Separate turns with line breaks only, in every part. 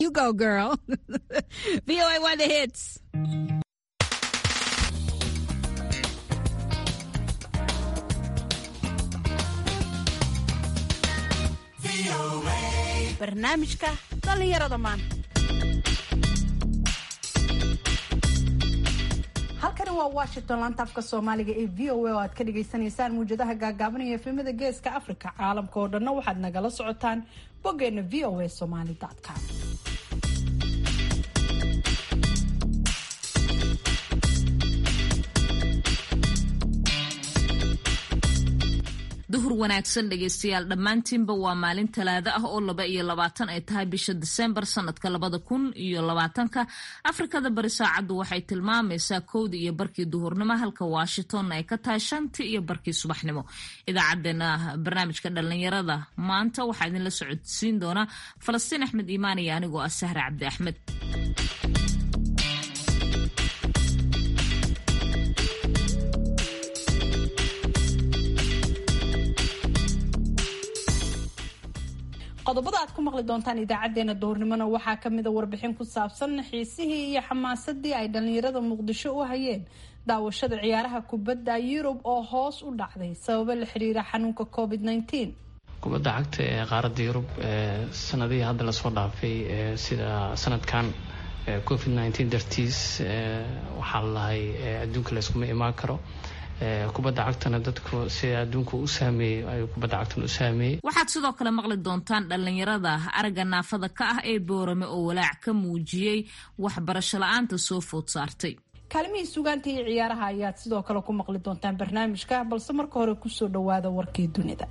You go, girl. VOA one the hits.
barnaamijka dhallinyarada maanta halkani waa washington laanta afka soomaaliga ee v o a oo aad ka dhagaysanaysaan muwjadaha gaagaaban iyo efemada geeska africa caalamka oo dhanna waxaad nagala socotaan boggeena v o a somaly com
duhur wanaagsan dhegaystayaal dhammaantiinba waa maalin talaado ah oo laba iyo labaatan ay tahay bisha diseembar sanadka labada kun iyo labaatanka afrikada bari saacaddu waxay tilmaamaysaa kowdii iyo barkii duhurnimo halka washingtonna ay ka tahay shantii iyo barkii subaxnimo idaacadeena barnaamijka dhallinyarada maanta waxaa idinla socodsiin doona falastiin axmed iimaan iyo anigoo ah sahre cabdi axmed
qodobada aad ku maqli doontaan idaacadeena duhurnimona waxaa kamida warbixin ku saabsan xiisihii iyo xamaasadii ay dhallinyarada muqdisho u hayeen daawashada ciyaaraha kubadda yurub oo hoos u dhacday sababo la xiriira xanuunka covid -19
kubadda cagta ee qaaradda yurub sanadihii hadda lasoo dhaafay sida sanadkan covid -19 dartiis waxaa lalahay adduunka layskuma imaan karo kubadda cagtana dadku sida adduunka u saameeyey ayuu kubadda cagtana u saameeyey
waxaad sidoo kale maqli doontaan dhallinyarada aragga naafada ka ah ee boorame oo walaac ka muujiyey waxbarasho la-aanta soo food saartay
kaalimihii sugaanta iyo ciyaaraha ayaad sidoo kale ku maqli doontaan barnaamijka balse marka hore kusoo dhawaada warkii dunida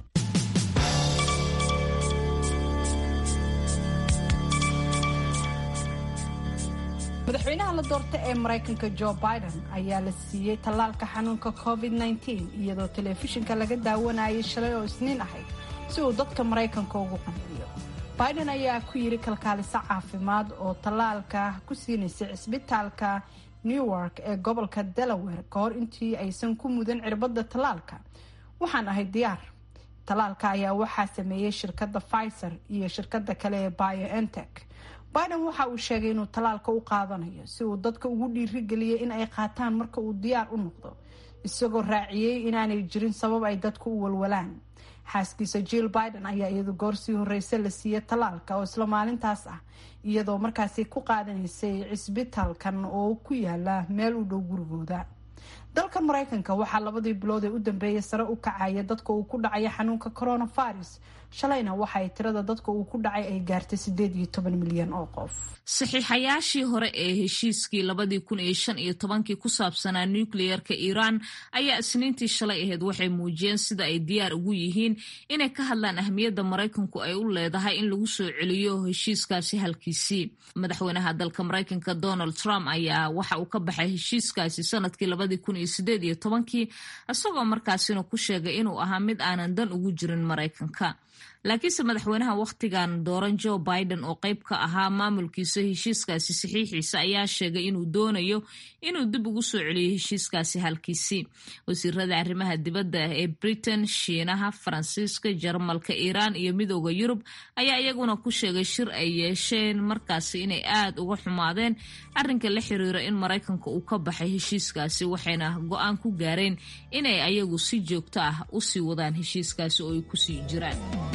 madaxweynaha la doorta ee maraykanka jo biden ayaa la siiyey tallaalka xanuunka covid -19 iyadoo telefishinka laga daawanayay shalay oo isniin ahayd si uu dadka maraykanka ugu qanciyo biden ayaa ku yiri kalkaaliso caafimaad oo tallaalka ku siinaysay cisbitaalka newark ee gobolka delaware ka hor intii aysan ku mudan cirbadda tallaalka waxaan ahay diyaar tallaalka ayaa waxaa sameeyey shirkadda pfizer iyo shirkada kale ee biontech biden waxa uu sheegay inuu tallaalka u qaadanayo si uu dadka ugu dhiirigeliyay in ay qaataan marka uu diyaar u noqdo isagoo raaciyey inaanay jirin sabab ay dadku u walwalaan xaaskiisa jill biden ayaa iyadu goor sii horeysa la siiyey tallaalka oo isla maalintaas ah iyadoo markaasi ku qaadanaysay cisbitaalkan oo ku yaala meel u dhow gurigooda dalkan maraykanka waxaa labadii bilood ee u dambeeyay sare u kacaya dadka uu ku dhacaya xanuunka coronavirus shalayna waxaay tirada dadka uu ku dhacay ay gaartay sideed iyo toban milyan oo qof
saxiixayaashii hore ee heshiiskii labadii kun iyo shan iyo tobankii ku saabsanaa nukliyeerka iiraan ayaa isniintii shalay ahayd waxay muujiyeen sida ay diyaar ugu yihiin inay ka hadlaan ahmiyadda maraykanku ay u leedahay in lagu soo celiyo heshiiskaasi halkiisii madaxweynaha dalka maraykanka donald trump ayaa waxa uu ka baxay heshiiskaasi sanadkii labadii kun iyo sideed iyo tobankii isagoo markaasina ku sheegay inuu ahaa mid aanan dan ugu jirin maraykanka laakiinse madaxweynaha wakhtigan dooran joe biden oo qayb ka ahaa maamulkiisa heshiiskaasi saxiixiisa ayaa sheegay inuu doonayo inuu dib ugu soo celiyo heshiiskaasi halkiisii wasiirada arrimaha dibadda ee britain shiinaha faransiiska jarmalka iiraan iyo midooda yurub ayaa iyaguna ku sheegay shir ay yeesheen markaasi inay aada uga xumaadeen arrinka la xiriira in maraykanka uu ka baxay heshiiskaasi waxayna go-aan ku gaareen inay ayagu si joogto ah usii wadaan heshiiskaasi oo ay kusii jiraan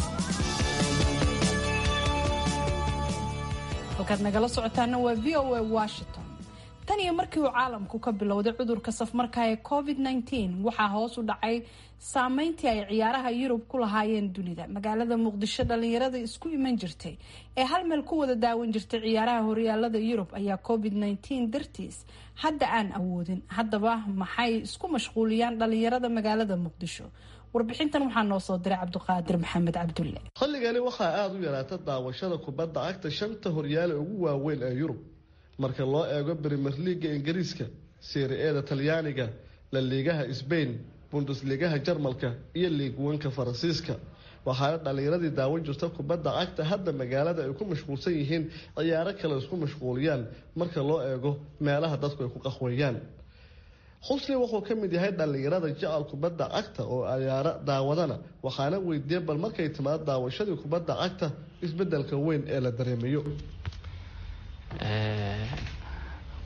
halkaad nagala socotaana waa v o a washington tan iyo markii uu caalamku ka bilowday cudurka safmarka ee covid -19 waxaa hoos u dhacay saameyntii ay ciyaaraha yurub ku lahaayeen dunida magaalada muqdisho dhalinyarada isku iman jirtay ee hal meel ku wada daawan jirtay ciyaaraha horyaalada yurub ayaa covid -19 dartiis hadda aan awoodin haddaba maxay isku mashquuliyaan dhalinyarada magaalada muqdisho warbixintan waxaa noo soo diray cabdiqaadir maxamed cabdulle
xilligani waxaa aada u yaraata daawashada kubadda cagta shanta horyaale ugu waaweyn ee yurub marka loo eego brimer liaga ingiriiska seeri-eeda talyaaniga la liigaha sbain bundesliigaha jarmalka iyo liigwanka faransiiska waxaana dhallinyaradii daawan jirta kubadda cagta hadda magaalada ay ku mashquulsan yihiin ciyaaro kale isku mashquuliyaan marka loo eego meelaha dadku ay ku qaxweeyaan xusni wuxuu ka mid yahay dhallinyarada jecel kubadda cagta oo ciyaaro daawadana waxaana weydiiyey bal markay timaado daawashadii kubadda cagta isbedelka weyn ee la dareemayo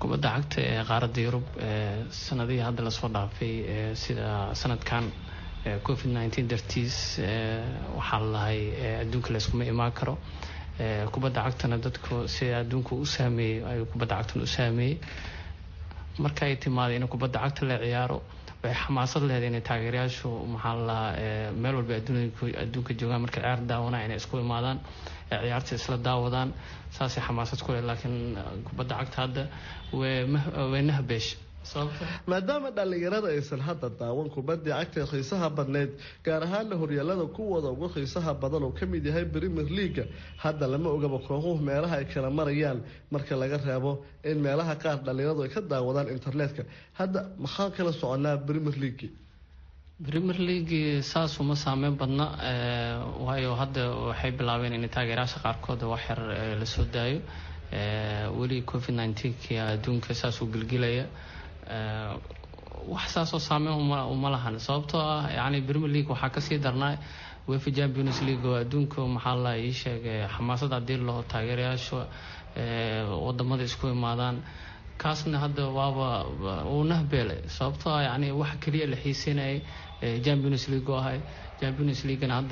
kubadda cagta ee qaaradda yurub sanadihii hadda lasoo dhaafay sida sanadkan covid nneteen dartiis waxaa lalahay adduunka layskuma imaan karo kubadda cagtana dadku sida adduunka u saameeyey ayuu kubadda cagtana u saameeyey marka ay timaada in kubadda cagta la ciyaaro waxay xamaasad leedahay inay taageerayaashu maxaa lalahaa meel walba adduunka joogaan markay ciyaar daawanaa inay isku imaadaan ciyaarta isla daawadaan saasay xamaasad ku leh laakiin kubadda cagta hadda way nahbeesh
maadaama dhallinyarada aysan hadda daawan kubaddii cagta xiisaha badneyd gaar ahaana horyaalada kuwooda ugu xiisaha badan oo kamid yahay premier leaga hadda lama ogaba kooxuhu meelaha ay kala marayaan marka laga reebo in meelaha qaar dhallinyaradu ay ka daawadaan internetka hadda maxaa kala soconaa premier league
premier league saas uma saameyn badna waayo hadda waxay bilaabeen in taageerayaasha qaarkood wax yar lasoo daayo weli covid nneteen-ki adduunka saasuu gelgelaya wax saasoo saameyn uma lahan sababtoo ah yani premier league waxaa kasii darnaa wefa champions league oo adduunka maxaa la ii sheegay xamaasad hadii loo taageerayaasha wadamada isku imaadaan kaasna hadda waaba uu nahbeelay sababtoo ah yani waxa keliya la xiiseynayay champions league oo ahay champions leaguena hadda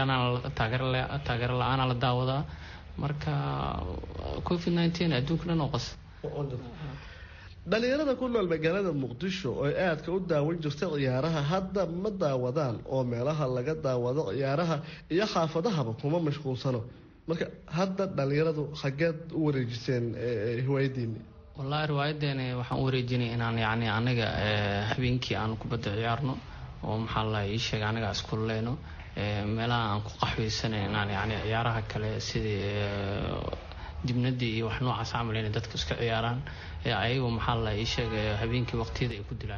taageero la-aana la daawadaa marka covid nneteen adduunka dhan oo qas
dhalinyarada ku nool magaalada muqdisho oo aadka u daawan jirta ciyaaraha hadda ma daawadaan oo meelaha laga daawado ciyaaraha iyo xaafadahaba kuma mashquulsano marka hadda dhalinyaradu xageed u wareejiseen hiwaayadiini
wallahi riwaayadeeni waxaan u wareejinay inaan yani aniga habeenkii aan kubadda ciyaarno oo maxaa la ii sheegay aniga iskuleyno meelaha aan ku qaxweysana inaan yani ciyaaraha kale sidii dibnadii iyo wax noocaas camal inay dadka iska ciyaaraan ayagu maxaa la ii sheegay habeenkii waqtiyada ay ku dilaan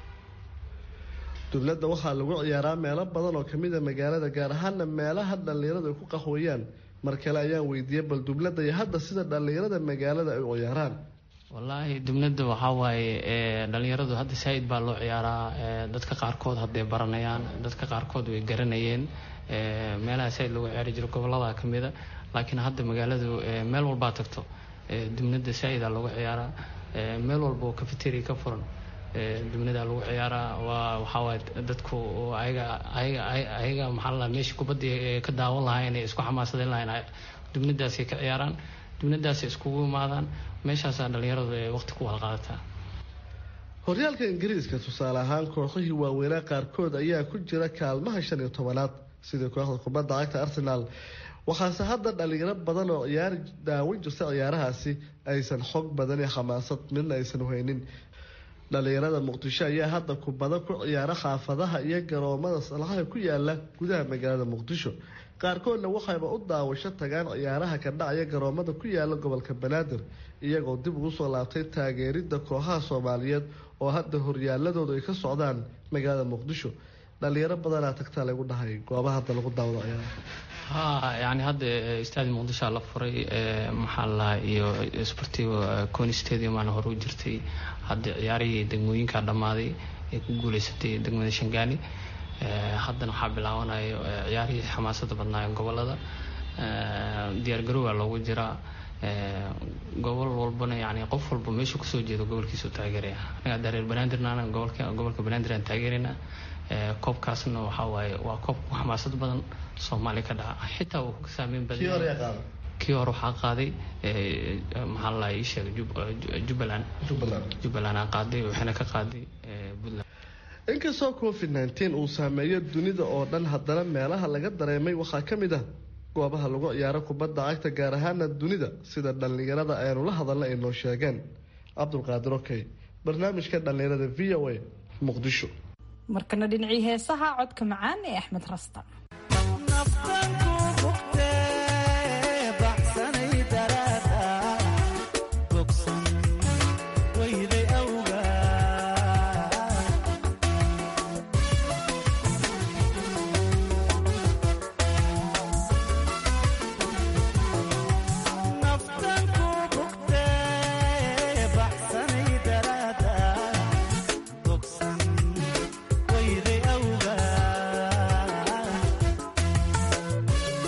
dubladda waxaa lagu ciyaaraa meelo badan oo kamid a magaalada gaar ahaana meelaha dhallinyaradu ay ku qaxweeyaan mar kale ayaan weydiiyey bal dubladda iyo hadda sida dhallinyarada magaalada ay u ciyaaraan
wallaahi dubnada waxaa waaye dhalinyaradu hadda saa-id baa loo ciyaaraa dadka qaarkood hadday baranayaan dadka qaarkood way garanayeen meelaha saa-id lagu ciyaari jiro gobolada kamida laakiin hadda magaaladu meel walbaa tagto dubnada saa-ida lagu ciyaaraa meel walba oo cafeteria ka furan dubnadaa lagu ciyaaraa waa waxaawaay dadku ayaga ayaga ayaga maxaa la meesha kubadda ka daawan lahaa inay isku xamaasadeen lahayn dubnadaasay ka ciyaaraan dubnadaasay iskugu imaadaan meeshaasaa dhalinyaradu ee waqti ku wada qaadataa
horyaalka ingiriiska tusaale ahaan kooxihii waaweynaa qaarkood ayaa ku jira kaalmaha shan iyo tobanaad sidii kooxda kubadda cagta arsenaal waxaase hadda dhalinyaro badan oo ciyaari daawan jirta ciyaarahaasi aysan xog badan iyo xamaasad midna aysan haynin dhalinyarada muqdisho ayaa hadda kubado ku ciyaara xaafadaha iyo garoomada salaxaha ku yaala gudaha magaalada muqdisho qaarkoodna waxayba u daawasho tagaan ciyaaraha ka dhacaya garoomada ku yaala gobolka banaadir iyagoo dib ugu soo laabtay taageerida kooxaha soomaaliyeed oo hadda horyaaladoodu ay ka socdaan magaalada muqdisho dhalinyaro badanaa tagtaa lagu dhahay goobaha hadda lagu daawado ciyaaraha
ha yani hadda istaadi muqdishoa la furay maxaa lahaa iyo sportivo coni stadium aana hore u jirtay hadda ciyaarihii degmooyinkaa dhammaaday ee ku guuleysatay degmada shangaani haddana waxaa bilaabanayo ciyaarihii xamaasada badnaayo gobolada diyaargarowaa loogu jiraa gobol walbana yani qof walba meeshuu kasoo jeedo gobolkiisu taageeraya anaga hadda reer banaadirna gobolka gobolka banaadir aan taageeraynaa koobkaasna waxaa waaye waa koob ku xamaasad badan soomaaliya ka dhaca xitaa uu ka saameyn badan kii hore waxaa qaaday maxaa la ii sheegay jubbaland jubbaland aa qaaday waxayna ka qaaday puntland
inkastoo covid nneteen uu saameeyo dunida oo dhan haddana meelaha laga dareemay waxaa ka mid ah goobaha lagu ciyaaro kubadda cagta gaar ahaana dunida sida dhallinyarada aynu la hadalna ay noo sheegeen cabdulqaadir okey barnaamijka dhallinyarada v o a muqdisho
markana dhinacii heesaha codka macaan ee axmed rasta
Wayday awga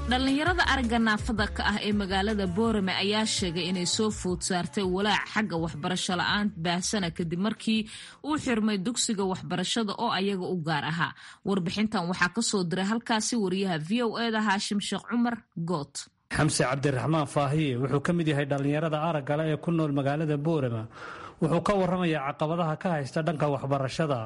dhallinyarada aragga naafada ka ah ee magaalada boorame ayaa sheegay inay soo food saartay walaac xagga waxbarasho la-aan baahsana kadib markii uu xirmay dugsiga waxbarashada oo ayaga u gaar ahaa warbixintan waxaa kasoo diray halkaasi wariyaha v o eda haashim sheekh cumar good
xamse cabdiraxmaan faahiye wuxuu ka mid yahay dhallinyarada araggale ee ku nool magaalada boorama wuxuu ka waramayaa caqabadaha ka haysta dhanka waxbarashada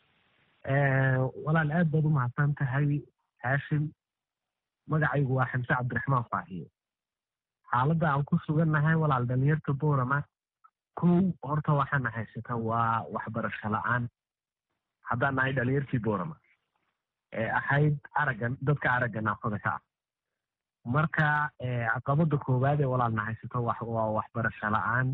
walaal aad baad u mahadsan tahay haashim magacaygu waa xamse cabdiraxmaan faahiye xaaladda aan ku sugannahay walaal dhalinyarta boorama kow horta waxaana haysata waa waxbarasho la-aan haddaan nahay dhalinyartii boorama ee ahayd aragga dadka aragga naafada ka ah marka caqabada koowaad ee walaalna haysato waa waxbarasho la-aan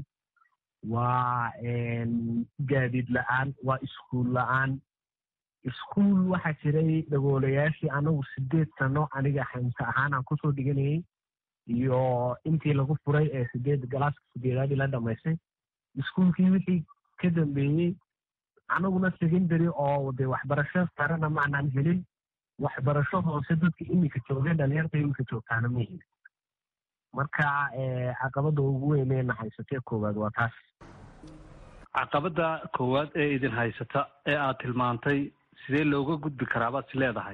waa gaadiid la-aan waa iskuul la-aan iskuul waxaa jiray dhagoolayaashii anagu sideed sano aniga xamse ahaan aan kusoo dhiganayay iyo intii lagu furay ee sideed galaaska sideedaadii la dhamaystay iskuulkii wixii ka dambeeyey anaguna secondary oo de waxbarasho sarena maanaan helin waxbarasho hoose dadka iminka joogeen dhalinyarta iminka joogtaana ma helin marka caqabada ugu weyneena haysatee koowaad waa taas
caqabada koowaad ee idin haysata ee aad tilmaantay sidee looga gudbi karaa baad is leedahay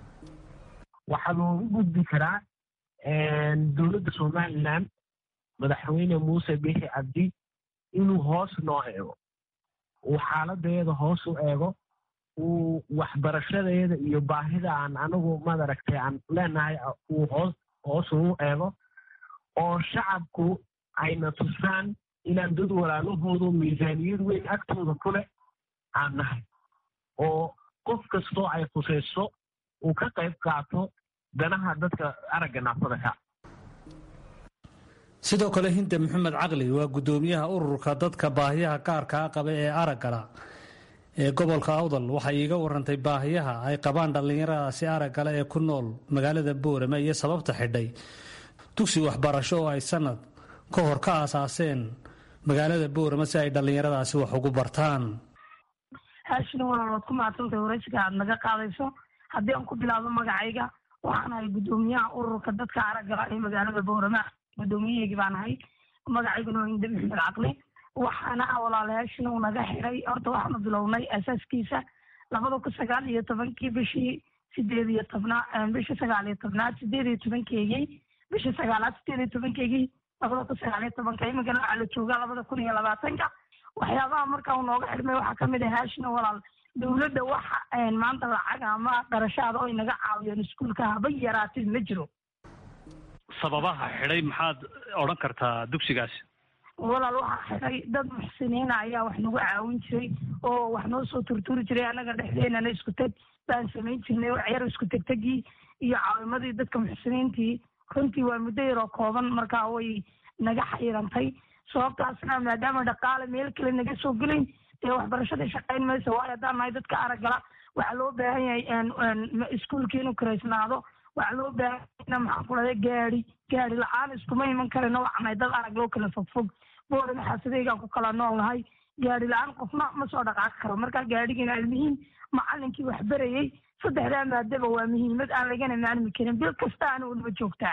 waxaa looga gudbi karaa dowladda somalilan madaxweyne muuse bixi cabdi inuu hoos noo eego uu xaaladeeda hoos u eego uu waxbarashadeeda iyo baahida aan anagu madaragtay aan leenahay uu hoos hoos ugu eego oo shacabku ayna tusaan inaan dad walaalahoodu miisaaniyad weyn agtooda ku leh aan nahay oo qof kastoo ay khusayso uu ka qayb qaato danaha dadka aragga naafada ka
sidoo kale hinde maxamed caqli waa guddoomiyaha ururka dadka baahiyaha gaarkaa qaba ee araggala ee gobolka awdal waxay iiga warantay baahiyaha ay qabaan dhallinyaradaasi araggale ee ku nool magaalada boorame iyo sababta xidhay dugsi waxbarasho oo ay sanad ka hor ka aasaaseen magaalada boorame si ay dhallinyaradaasi wax ugu bartaan
haashina walaal waad ku mahadsantahay waraysiga aad naga qaadayso haddii aan ku bilaabo magacayga waxaan ahay guddoomiyaha ururka dadka araggala ee magaalada boorama guddoomiyaheygii baan ahay magacayguna waa inde maxmed caqli waxaana walaalayaashina uu naga xiray horta waxaanu bilownay asaaskiisa labada kun sagaal iyo tobankii bishii sideed iyo tobnaa bishii sagaal iyo tobnaad sideed iyo tobankeygii bishii sagaalaad sideed iyo tobankeygii labada kun sagaal iyo tobanka iminkana waxaa la joogaa labada kun iyo labaatanka waxyaabaha markaa uu nooga xidhmay waxaa kamid ah haashina walaal dowladda waxa maanta lacag ama darashaada oo inaga caawiyeen iskuulka haba yaraatin ma jiro
sababaha xidhay maxaad odhan kartaa dugsigaasi
walaal waxaa xidhay dad muxsiniina ayaa wax nagu caawin jiray oo wax noo soo turturi jiray annaga dhexdeenana isku teg baan samayn jirnay waxyar isku tegtegii iyo caawimadii dadka muxsiniintii runtii waa muddo yaroo kooban markaa way naga xayrantay sababtaasna maadaama dhaqaale meel kale naga soo gelayn dee waxbarashadii shaqayn mayso waayo haddaan nahay dadka araggala waxaa loo baahan yahay iskuulkii inuu karaysnaado waxaa loo baahana maxaan ku dhahday gaadi gaadi la-aan iskuma iman karino waxnahay dad arag loo kala fogfog boorama xaasadeygaan ku kala nool nahay gaadi la-aan qofna ma soo dhaqaaqi karo marka gaadhigiina almuhiim macalinkii wax berayey saddexdaa maadaba waa muhiimad aan lagana maalmi karin bil kasta ana unaba joogtaa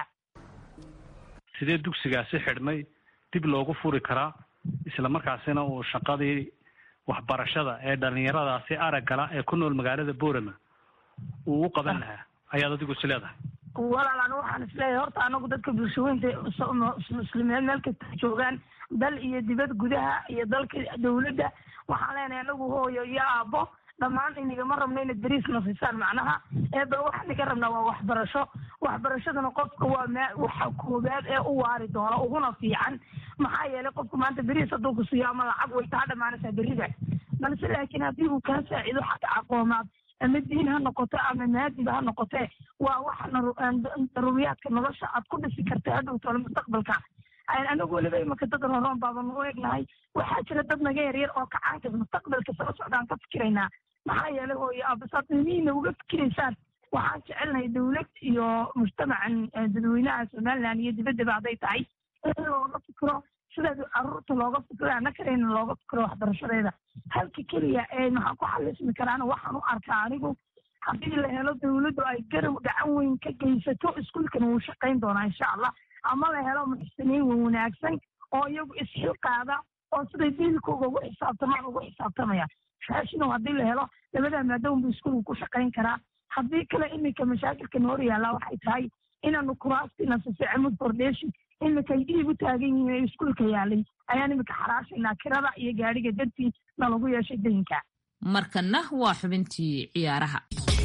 sidee dugsigaasi xidhmay dib loogu furi karaa isla markaasina uu shaqadii waxbarashada ee dhallinyaradaasi araggala ee ku nool magaalada boorama uu u qaban lahaa ayaad adigu is leedahay
walaal anu waxaan isleeyahay horta anagu dadka bulshaweynta muslimiin meel kasta joogaan dal iyo dibad gudaha iyo dalka dowladda waxaan leenahay anagu hooyo iyo aabbo dhammaan inigama rabno inad beriisna siisaan macnaha ee bal waxaan iga rabnaa waa waxbarasho waxbarashaduna qofka waa ma waxa koobaad ee u waari doona uguna fiican maxaa yeelay qofku maanta beriis hadduu ku siiyo ama lacag way taa dhammaanaysaa berida balse laakiin haddii uu kaa saacido xagga aqoomaad ama diin ha noqoto ama maadiba ha noqotee waa waxa daruuriyaadka nolosha aad ku dhisi karta hadhowtoola mustaqbalka anagu weliba imaka dad roroon baaban u egnahay waxaa jira dad naga yaryar oo kacaanka mustaqbalka soo socdaan ka fikiraynaa maxaa yeelay hooyo abasaad muhiimna uga fikiraysaan waxaan jecelnahay dowlad iyo mujtamacan dadweynaha somaliland iyo dibaddaba hadday tahay in looga fikiro sidaas caruurta looga fikiro annakarayna looga fikiro waxbarashadeeda halka keliya ee maxaan ku xalismi karaana waxaan u arkaa anigu haddii la helo dawladdu ay garow gacan weyn ka geysato iskuulkan wuu shaqayn doonaa insha allah ama la helo muxsiniin wanaagsan oo iyagu isxilqaada oo siday diilkooga ugu xisaabtamaan ugu xisaabtamaya raashinow haddii la helo labadaa maadaama buu iskuulku ku shaqayn karaa haddii kale iminka mashaakilkan hor yaallaa waxay tahay inaanu kuraastina sisecamud foundation iminka iib u taagan yihiin ee iskuulka yaalay ayaan iminka xaraashaynaa kirada iyo gaadhiga dartii na lagu yeeshay daynka
markanna waa xubintii ciyaaraha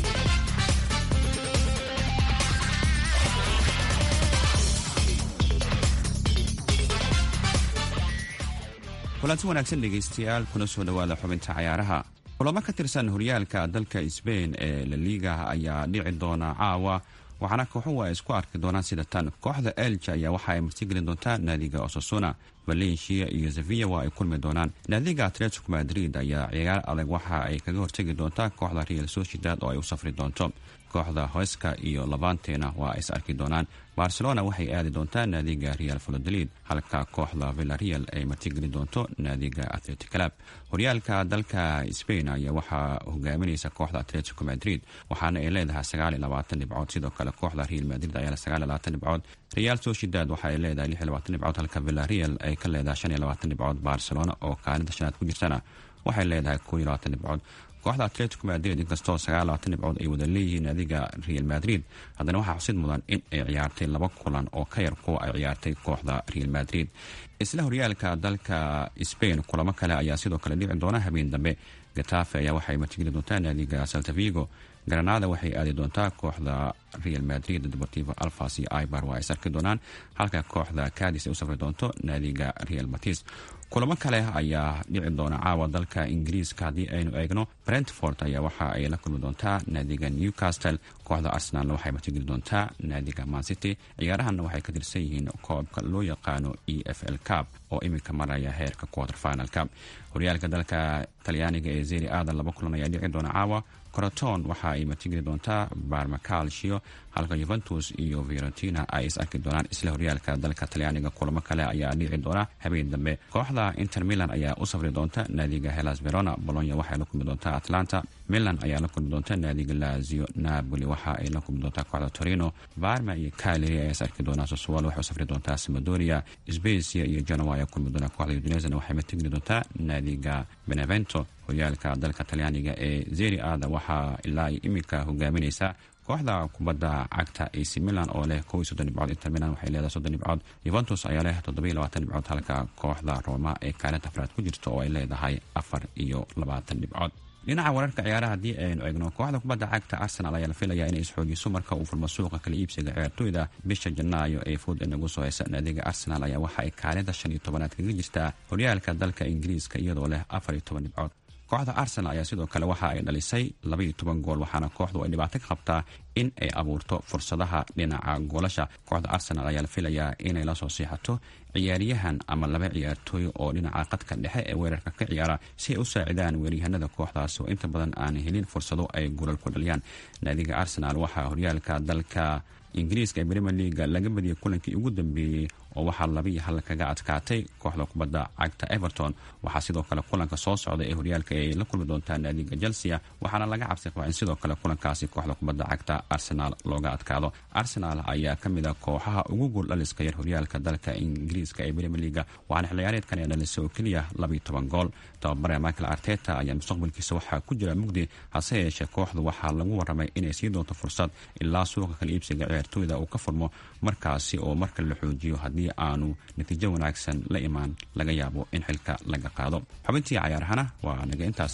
kulanti wanaagsan dhegaystayaal kuna soo dhowaada xubinta cayaaraha kulamo ka tirsan horyaalka dalka sbain ee laliga ayaa dhici doona caawa waxaana kooxuhu ay isku arki doonaan sida tan kooxda elja ayaa waxa ay martigelin doontaa naadiga osasuna valencia iyo sevilla waa ay kulmi doonaan naadiga atletico madrid ayaa ciyaar adag waxa ay kaga hortegi doontaa kooxda real sociedad oo ay u safri doonto kooxda hoyska iyo labantena waa ay is arki doonaan barcelona waxay aadi doontaa naadiga real valodolid halka kooxda villareal ay martigeli doonto naadiga atletic club horyaalka dalka spain ayaa waxaa hogaaminaysa kooxda atletico madrid waxaana ay leedahay sagaal iyo labaatan dhibcood sidoo kale kooxda real madrid ayaa sagaal iyo labaatan dhibcood real sociedad waxa ay leedahay lix iyo labaatan dhibcood halka villareal ay ka leedahay shan iyo labaatan dhibcood barcelona oo kaalinta shanaad ku jirtana waxay leedahay koo iyo labaatan dhibcood kooxda atletico madrid inkastoo sagaal labaatan dhibcood ay wada leeyihiin naadiga real madrid haddana waxaa xusid mudan in ay ciyaartay laba kulan oo ka yar kuwa ay ciyaartay kooxda real madrid isla horyaalka dalka spain kulamo kale ayaa sidoo kale dhici doona habeen dambe gatafe ayaa waxay martigeli doontaa naadiga saltavigo granada waxay aadi doontaa kooxda real madrid deportivo alfas iyo ibar waa ay sarki doonaan halka kooxda cadis ay u safri doonto naadiga real batis kulamo kale ayaa dhici doona caawa dalka ingiriiska haddii aynu eegno brentford ayaa waxa ay la kulmi doontaa naadiga newcastle kooxda arsenalna waxay martigeli doontaa naadiga mancity ciyaarahanna waxay ka tirsan yihiin koobka loo yaqaano e f l cab oo iminka maraya heerka quarter finalka horyaalka dalka talyaaniga ee zeri aadan laba kulan ayaa dhici doona caawa coroton waxa ay martigeli doontaa barmacalshio halka yuventus iyo fiorentina ay is arki doonaan isla horyaalka dalka talyaaniga kulamo kale ayaa dhici doona habeen dambe kooxda inter milan ayaa u safri doonta naadiga helas verona bolonya waxay la kulmi doontaa atlanta milan ayaa la kulmi doonta naadiga lazio napoli waxa ay la kulmi doontaa kooxda torino barma iyo caleri ayaa is arki doonaa sosuwal waxay u safri doontaa samadoria sbecia iyo genoa ayaa kulmi doonaa kooxda udinezana waxay martigeli doontaa naadiga benevento horyaalka dalka talyaaniga ee zeri aada waxaa ilaa iminka hogaaminaysa kooxda kubadda cagta ac milan oo leh kow iyo soddon dhibcood inter milan waxay leedahay soddon dhibcood yuventus ayaa leh toddobiyo labaatan dhibcood halka kooxda roma ee kaalinta afraad ku jirta oo ay leedahay afar iyo labaatan dhibcood dhinaca wararka ciyaaraha haddii aynu eegno kooxda kubadda cagta arsenal ayaa la filaya inay isxoojiso marka uu furmo suuqa kala iibsiga ciyaartooyda bisha janaayo ee food inagu soo haysa naadiga arsenal ayaa waxa ay kaalinta shan iyo tobanaad kaga jirtaa horyaalka dalka ingiriiska iyadoo leh afar iyo toban dhibcood kooxda arsenal ayaa sidoo kale waxa ay dhalisay labaiyo toban gool waxaana kooxdu ay dhibaato ka qabtaa in ay abuurto fursadaha dhinaca goolasha kooxda arsenal ayaa la filayaa inay la soo siixato ciyaaryahan ama laba ciyaartooy oo dhinaca qadka dhexe ee weerarka ka ciyaara si ay u saacidaan weeryahanada kooxdaasi oo inta badan aan helin fursado ay golal ku dhaliyaan naadiga arsenal waxaa horyaalka dalka ingiriiska ee brimier leaga laga badiyay kulankii ugu dambeeyey oo waxaa laba iyo hal kaga adkaatay kooxda kubadda cagta everton waxaa sidoo kale kulanka soo socda ee horyaalka ay la kulmi doontaa naadiga chelsea waxaana laga cabsi qabaa in sidoo kale kulankaasi kooxda kubadda cagta arsenal looga adkaado arsenal ayaa ka mid a kooxaha ugu gool dhaliska yar horyaalka dalka ingiriiska ee brimier leaga waxaana xilciyaareedkan ee dhalisay oo keliya labaiyo toban gool tababare michael arteta ayaa mustaqbalkiisa waxaa ku jira mugdi hase yeeshee kooxdu waxaa lagu waramay inay sii doonto fursad ilaa suuqa kala iibsiga ciyaartooyda uu ka furmo markaasi oo marka la xoojiyo haddii aanu natiijo wanaagsan la imaan laga yaabo in xilka laga qaado xubintii cayaarahana waa naga intaas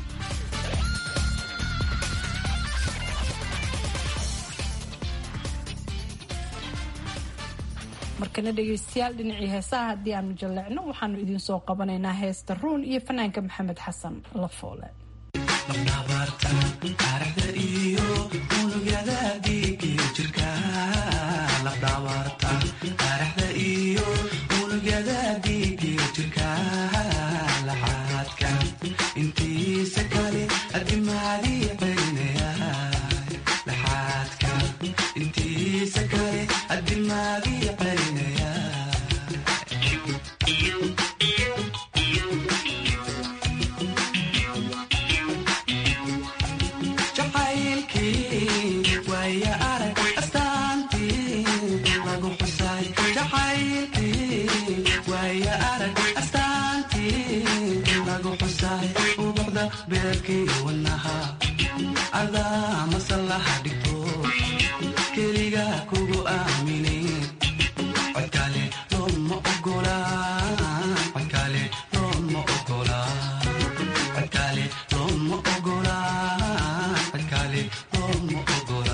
markana dhegaystayaal dhinacii heesaha haddii aanu jalleecno waxaanu idiin soo qabanaynaa heesta ruun iyo fanaanka maxamed xasan lafoole
jacaylki beerkii wadnaha adaa masallaha dhigto keliga kugu aamine codkale looma ogola codkale looma ogola codkale looma ogola codkale looma ogola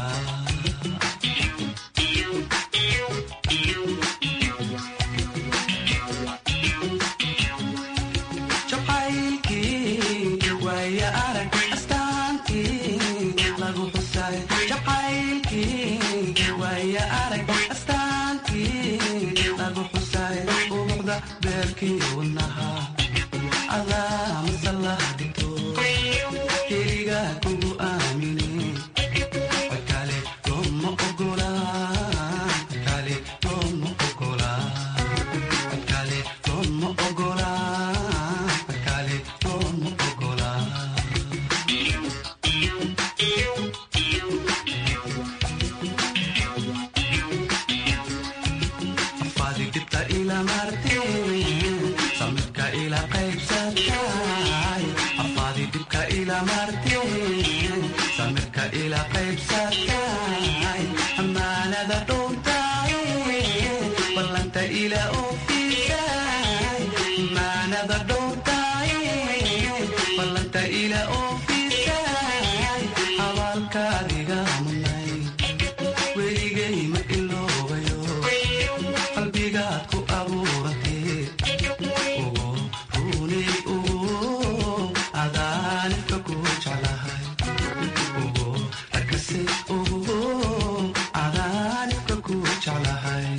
jacaylkii waaya arag astaantii lagu xusay jacaylkii waaya arag astaantii lagu xusay ubuxda beerkii wadnaha adaa masallaha dhigto keliga kugu aamine codkale looma ogola codkale looma ogola codkale looma ogola codkale looma ogola afaadi dhibta ila marteen samirka ila qaybsatay afaadi dhibka ila marteen samirka ila qaybsatay amaanada dhowntay ballanta ila oofisay amaanada dhowntay ballanta ila oofisay abaalkaadiga munay weligay ma iloobayo qalbigaad ku abuuratee ugu runay ugu adaanifka ku jeclahay ugu arkase ugu adaanifka ku jeclahay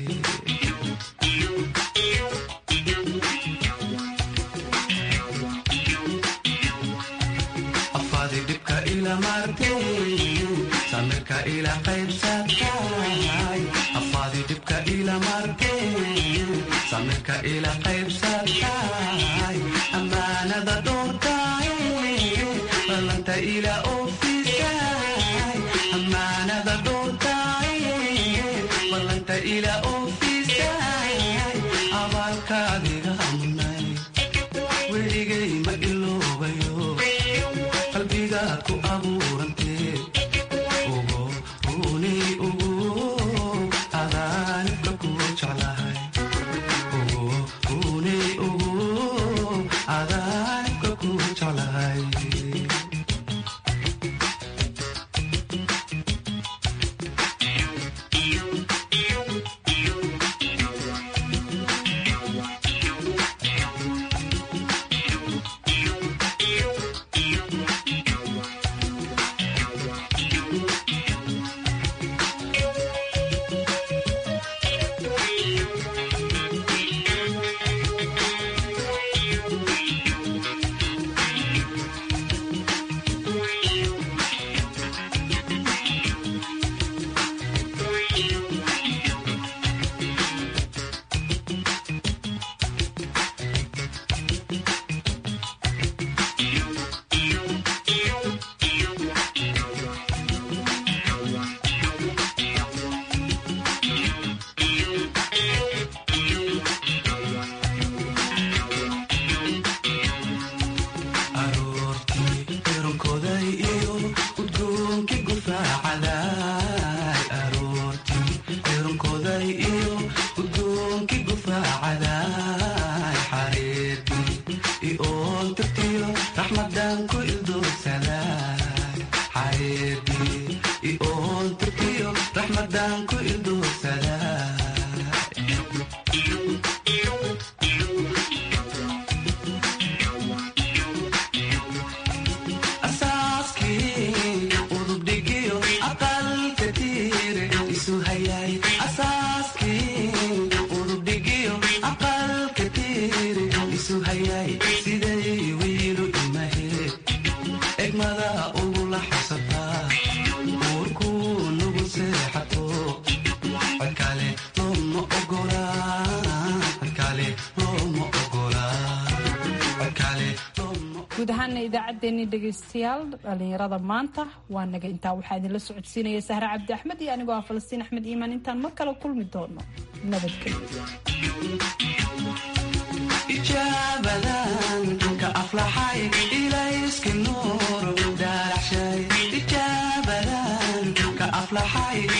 afaadi dhibka ila marteen samirka ila qaybsatay afaadi dhibka ila marteen samirka ila qaybsatay amaanada dhowrtay ballanta ila oofisay amaanada dhowrtay ballanta ila oofisay abaalkaadiga munay weligay ma iloobayo qalbigaad ku abuurantee ugu runay ugu adaanibka ku jeclahay ugu runay ugu adaanibka ku jeclahay aroortii eronkoday iyo udgoonkii gufaacaday aroortii eronkoday iyo udgoonkii gufaacaday xareertii ioon tirtiyo raxmadan ku ildoogsaday xareertii ioon tirtiyo raxmadan ku ildoogsaday asaaskii udubdhigiyo aqalka tiire isu hayay asaaskii udubdhigiyo aqalka tiire isu hayay siday wiilu imahe egmada ugula xabsataa uurkuu nugu seexato codkale looma ogola codkale looma ogola codkale looma
guud ahaana idaacaddeenii dhegaystayaal dhallinyarada maanta waa naga intaa waxaa idinla socodsiinaya sahre cabdi axmed iyo anigoo ah falastiin axmed iimaan intaan mar kale kulmi doono nabadgelyo
ijaabadan ka aflaxay ilays nuur daalacshay ijaabadan ka aflaxay